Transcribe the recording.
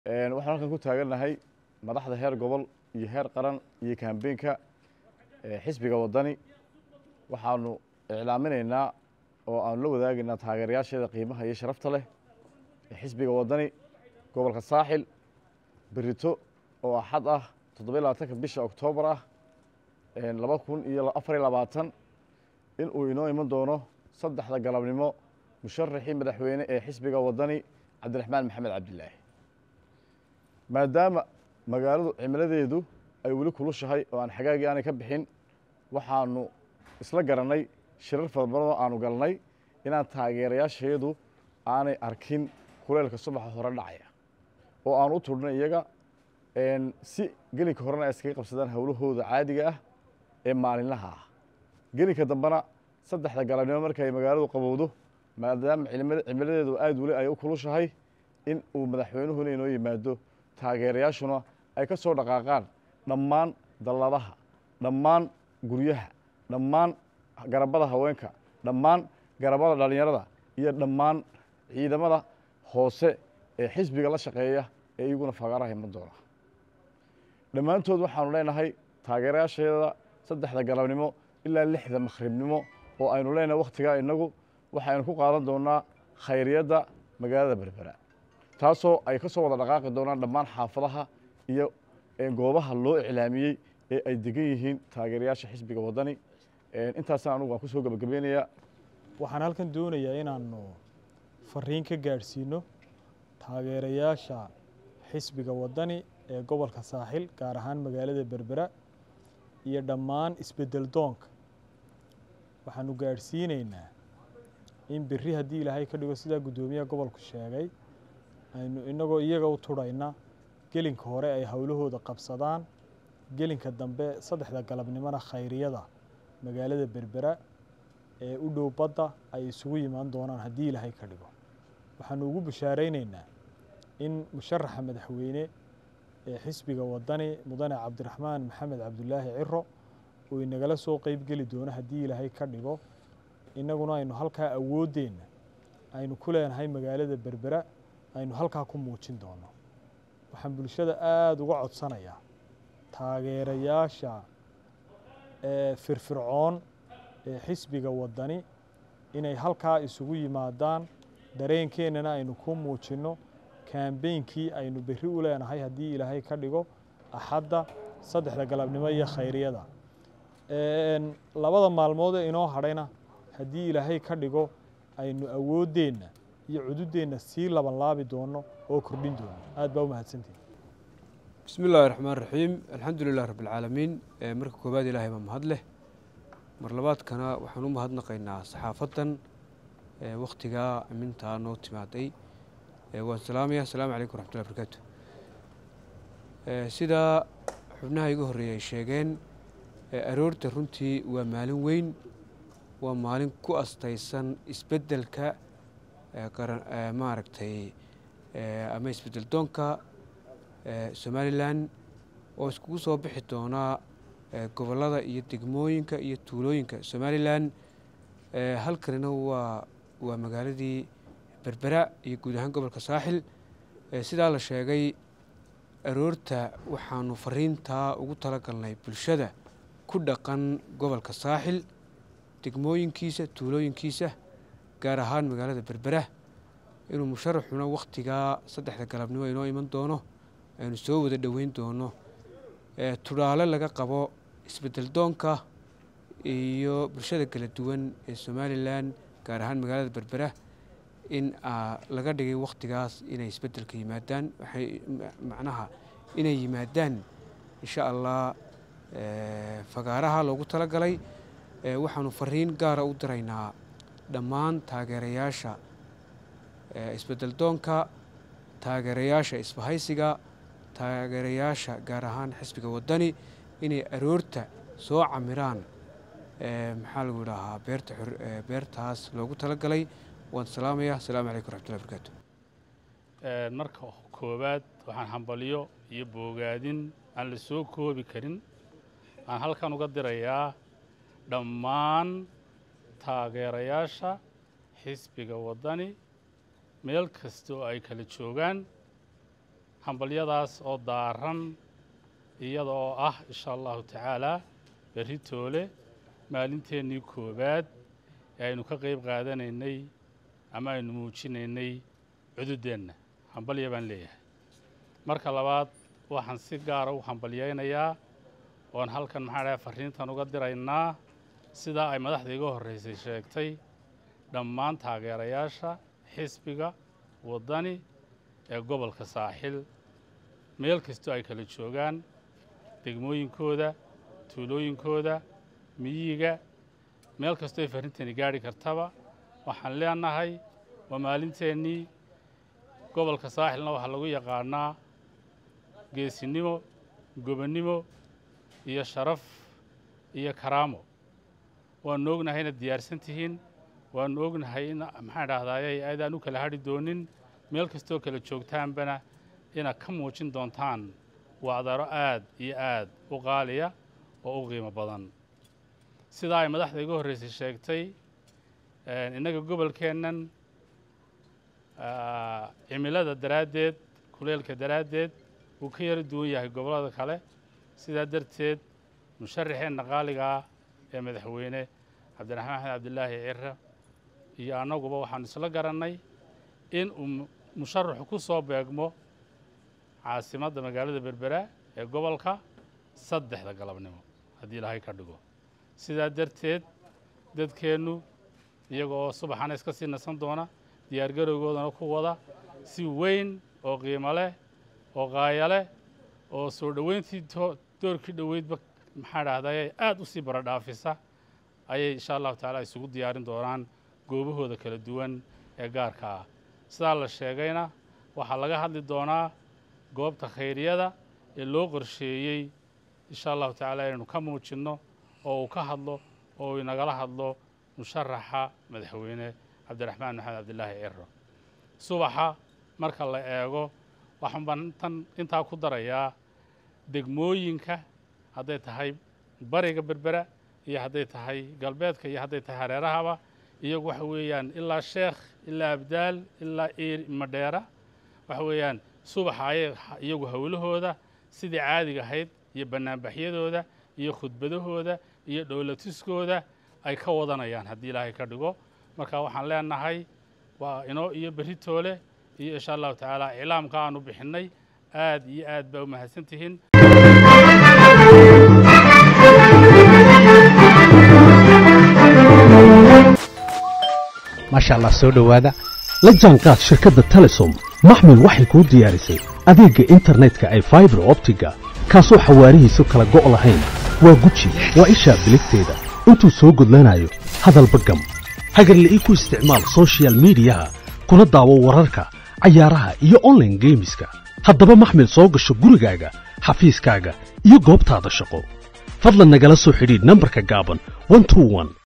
waxaan halkan ku taagannahay madaxda heer gobol iyo heer qaran iyo kambeenka xisbiga waddani waxaanu iclaaminaynaa oo aanu la wadaagaynaa taageerayaasheeda qiimaha iyo sharafta leh ee xisbiga waddani gobolka saaxil berito oo axad ah toddobiy labaatanka bisha oktoobar ah laba kun iyo afar iyo labaatan in uu inoo iman doono saddexda galabnimo musharaxii madaxweyne ee xisbiga waddani cabdiraxmaan maxamed cabdilaahi maadaama magaaladu cimiladeedu ay weli kulushahay oo aan xagaagii aanay ka bixin waxaanu isla garannay shirar farabadanoo aanu galnay inaan taageerayaasheedu aanay arkin kuleelka subaxa hore dhacaya oo aanu u tudhnay iyaga si gelinka horena ay iskaga qabsadaan howlahooda caadiga ah ee maalinlaha ah gelinka dambena saddexda galabnimo markay magaaladu qabowdo maadaama cimiladeedu aad weli ay u kulushahay in uu madaxweynuhuna inoo yimaado taageerayaashuna ay ka soo dhaqaaqaan dhammaan dalladaha dhammaan guryaha dhammaan garabada haweenka dhammaan garabada dhallinyarada iyo dhammaan ciidamada hoose ee xisbiga la shaqeeya ee iyaguna fagaaraha iman doona dhammaantood waxaanu leenahay taageerayaasheeda saddexda galabnimo ilaa lixda makhribnimo oo aynu leenahay wakhtigaa innagu waxaynu ku qaadan doonaa khayriyadda magaalada berbera taasoo ay ka soo wada dhaqaaqi doonaan dhammaan xaafadaha iyo goobaha loo iclaamiyey ee ay degan yihiin taageerayaasha xisbiga waddani intaasna anugu waan ku soo gebagabeynayaa waxaan halkan doonayaa inaannu fariin ka gaadhsiino taageerayaasha xisbiga waddani ee gobolka saaxil gaar ahaan magaalada berbera iyo dhammaan isbeddel doonka waxaanu gaadhsiinaynaa in berri haddii ilaahay ka dhigo sidaa guddoomiyaha gobolku sheegay aynu innagoo iyaga u tudhayna gelinka hore ay howlahooda qabsadaan gelinka dambe saddexda galabnimona khayriyada magaalada berbera ee u dhow badda ay isugu yimaan doonaan haddii ilaahay ka dhigo waxaanu ugu bishaaraynaynaa in musharaxa madaxweyne ee xisbiga waddani mudane cabdiraxmaan maxamed cabdulaahi ciro uu inagala soo qeyb geli doono haddii ilaahay ka dhigo innaguna aynu halkaa awooddeenna aynu ku leenahay magaalada berbera aynu halkaa ku muujin doono waxaan bulshada aada uga codsanayaa taageerayaasha ee firfircoon ee xisbiga waddani inay halkaa isugu yimaadaan dareenkeennana aynu ku muujinno kaambeynkii aynu berri u leenahay haddii ilaahay ka dhigo axadda saddexda galabnimo iyo khayriyada labada maalmood ee inoo hadhayna haddii ilaahay ka dhigo aynu awooddeenna iyo cududeenna sii labanlaabi doono oo kordhin doono aad baa u mahadsantihin bismi illaahi raxmaan raxiim alxamdu lilah rabbi alcaalamiin marka koowaad ilaahay baa mahad leh mar labaadkana waxaan u mahadnaqaynaa saxaafaddan wakhtigaa amintaa noo timaaday waan salaamaya asalaamu calaykum waraxmatullahi barakaatu sidaa xubnaha igu horreeyay ay sheegeen aroorta runtii waa maalin weyn waa maalin ku astaysan isbeddelka maaragtay ama isbeddel doonka somalilan oo iskugu soo bixi doonaa gobollada iyo degmooyinka iyo tuulooyinka somalilan halkanina waa waa magaaladii berbera iyo guud ahaan gobolka saaxil sidaa la sheegay aroorta waxaanu fariintaa ugu talagalnay bulshada ku dhaqan gobolka saaxil degmooyinkiisa tuulooyinkiisa gaar ahaan magaalada berbera inuu musharaxuna wakhtigaa saddexda galabnimo inoo iman doono aynu soo wada dhoweyn doono tudhaale laga qabo isbeddel doonka iyo bulshada kala duwan ee somalilan gaar ahaan magaalada berbera in laga dhigay wakhtigaas inay isbeddelka yimaadaan waxay macnaha inay yimaadaan insha allah fagaaraha loogu talagalay waxaanu fariin gaara u diraynaa dhammaan taageerayaasha isbeddel doonka taageerayaasha isbahaysiga taageerayaasha gaar ahaan xisbiga waddani inay aroorta soo camiraan maxaa lagu idhaahaa beerta beertaas loogu talagalay waan salaamaya asalaamu calaykum waraxmatullahi barakaatu marka koowaad waxaan hambalyo iyo boogaadin aan la soo koobi karin aan halkan uga dirayaa dhammaan taageerayaasha xisbiga waddani meel kasta oo ay kala joogaan hambalyadaas oo daaran iyada oo ah insha allahu tacaalaa berri toole maalinteennii koowaad ee aynu ka qayb qaadanaynay ama aynu muujinaynay cududeenna hambalya baan leeyahay marka labaad waxaan si gaara u hambalyaynayaa oon halkan maxaa dhahay farriintan uga diraynaa sidaa ay madaxda iga horraysay sheegtay dhammaan taageerayaasha xisbiga waddani ee gobolka saaxil meel kastoo ay kala joogaan degmooyinkooda tuulooyinkooda miyiga meel kastoo ay farrintani gaadhi kartaba waxaan leenahay waa maalinteennii gobolka saaxilna waxaa lagu yaqaanaa geesinimo gobonnimo iyo sharaf iyo karaamo waannu ognahay inaad diyaarsan tihiin waannu ognahay in maxaan idhahdaaye aadaan u kala hadhi doonin meel kastoo kala joogtaanbana inaad ka muujin doontaan wacdaro aad iyo aad u qaaliya oo u qiimo badan sidaa ay madaxda iga horraysay sheegtay innaga gobolkeennan cimilada daraaddeed kuleelka daraaddeed wuu ka yara duwan yahay gobollada kale sidaa darteed musharaxeenna qaaligaa ee madaxweyne cabdiraxmaan axmed cabdilaahi cire iyo annaguba waxaanu isla garannay in uu musharaxu ku soo beegmo caasimadda magaalada berbera ee gobolka saddexda galabnimo haddii ilaahay ka dhigo sidaa darteed dadkeennu iyaga oo subaxana iska sii nasan doona diyaargarowgoodana ku wada si weyn oo qiimo leh oo qaaya leh oo soo dhoweyntii doorkii dhoweydba maxaa dhahdaye aad u sii baradhaafisa ayay insha allahu tacaala isugu diyaarin doonaan goobahooda kala duwan ee gaarka ah sidaa la sheegayna waxaa laga hadli doonaa goobta khayriyada ee loo qorsheeyey insha allahu tacaala inaynu ka muujinno oo uu ka hadlo oo uu inagala hadlo musharaxa madaxweyne cabdiraxmaan maxamed cabdilaahi ciro subaxa marka la eego waxaan baan intan intaa ku darayaa degmooyinka hadday tahay bariga berbera iyo hadday tahay galbeedka iyo hadday tahay hareerahaba iyagu waxa weeyaan ilaa sheekh ilaa abdaal ilaa ir madheera waxa weeyaan subaxa ayay iyagu howlahooda sidii caadiga ahayd iyo bannaanbaxyadooda iyo khudbadahooda iyo dhowlatuskooda ay ka wadanayaan haddii ilaahay ka dhigo marka waxaan leenahay waa inoo iyo berri toole iyo insha allahu tacaala iclaamka aanu bixinnay aad iyo aad baa u mahadsan tihiin maasha allah soo dhowaada la jaanqaad shirkadda telesom maxmil waxay kuu diyaarisay adeegga internetka ay faibar optiga kaasoo xawaarihiisu kala go' lahayn waa guji waa ishaa biligteeda intuu soo gudlanayo hadalba gam hagarla'ii ku isticmaal sochial midiyaha kuna daawo wararka cayaaraha iyo onlaine geemiska haddaba maxmil soo gasho gurigaaga xafiiskaaga iyo goobtaada shaqo fadlan nagala soo xidhiidh nambarka gaaban